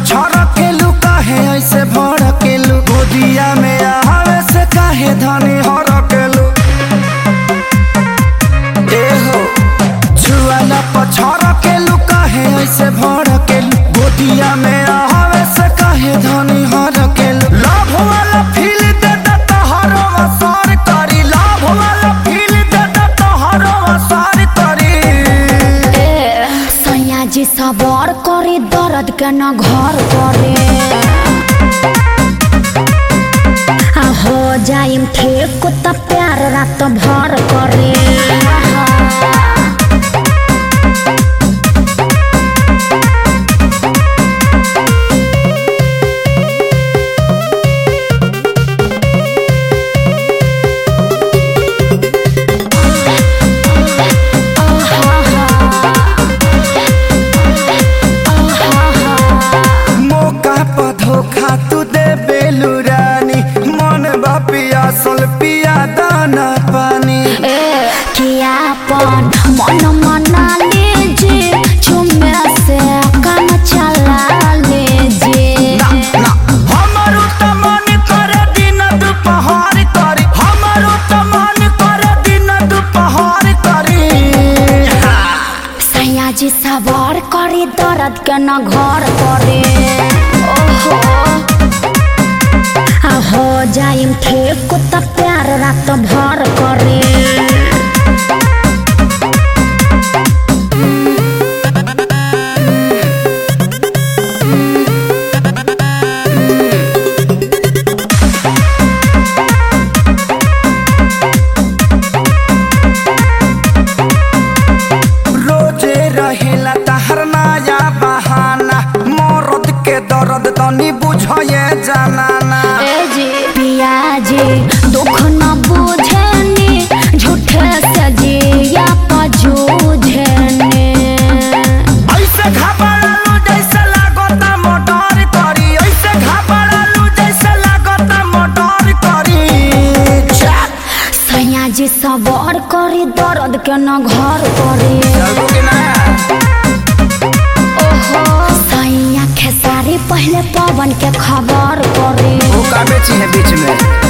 पछड़ के लू काहे ऐसे भड़ के लू गोदिया में आवे से काहे धनी हर के लू ए हो छुआला पछड़ के लू काहे ऐसे भड़ के लू गोदिया में आवे से काहे धनी हर के लू लाभ वाला फील दे दे तोहरो असर करी लाभ वाला फील दे दे तोहरो असर करी ए सैया जी सबर करे दर्द के न घर करे आ हो जाइम ठीक त प्यार रात भर करे मौका पर धोखा तू दे बेलू रानी मन बा पियासल पिया दाना पानी ए कियापन मन मना लीजिए चुमे से काम चला लीजिए ना ना हमारो त मन करे दिन दुपहर करी हमारो त मन करे दिन दुपहर करी सैया जी सवार करे दर्द के न घर करे ओहो आ हो जाइम ठीक त प्यार रात भर करे रोजे रहेला तहर नया बहाना मरद के दर्द तनी बुझे जानाना ए जी पिया जी दुख न बुझेनी झूठे से जिया पजूझेनी ऐसे घबरालू जैसे लागता मोटर करी ऐसे घबरालू जैसे लागता मोटर करी सैया जी सबर करे दर्द के न घर करे चलबो कि ना ओहो सैया खेसारी पहले पवन के खबर करे वो का बेची है बीच में